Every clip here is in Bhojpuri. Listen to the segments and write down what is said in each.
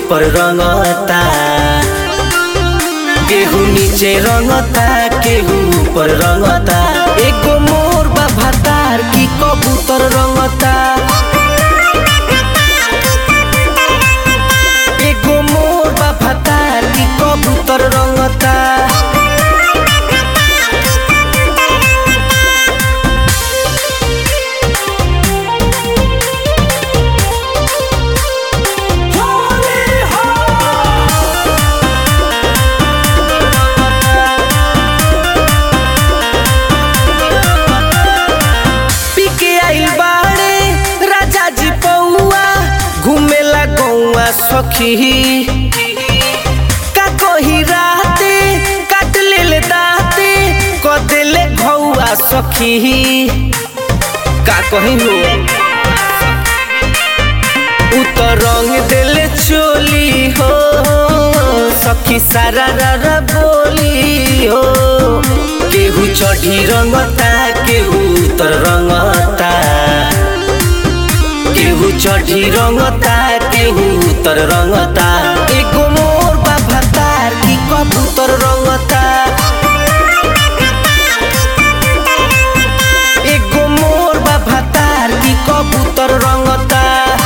ऊपर रंगता केहू नीचे रंगता केहू ऊपर रंगता एगो मोर बा भातार की कबूतर रंगता एगो मोर बा भातार की कबूतर रंगता पीके आइल बाड़े राजा जी पौआ घूमेला गौआ सखी का कही राते काट ले दाते क देले घौआ सखी का कही हो उ तो रंग देले चोली हो सखी सारा रा बोली हो केहू चढ़ी रंगता केहू उतर रंगता केहू चढ़ी रंगता केहू उतर रंगता एगो मोर बा भातार की कबूतर रंगता एगो मोर बा भातार की कबूतर रंगता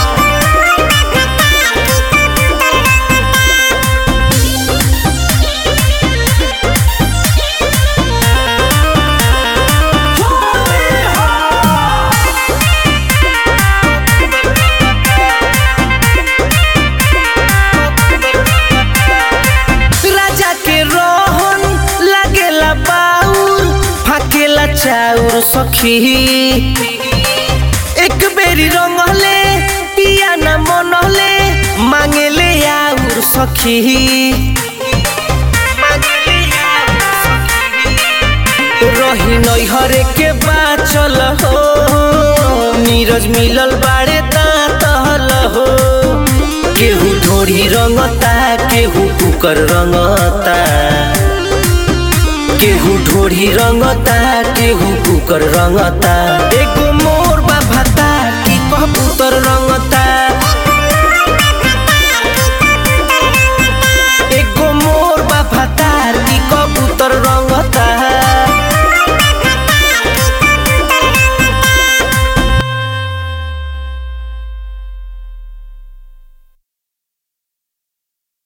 राजा के रोहन लागेला बाउर फाकेला चाउर सखी एक बेरी रंगले पिया न मनले मांगेले आउर सखी रही नैहरे के बाचल हो नीरज मिलल बाड़े दाँतल हो केहू ढोरी रंगता केहू कुकर रंगता केहू ढोरी रंगता केहू कुकर रंगता एगो मोर बा भाता की कबूतर रंगता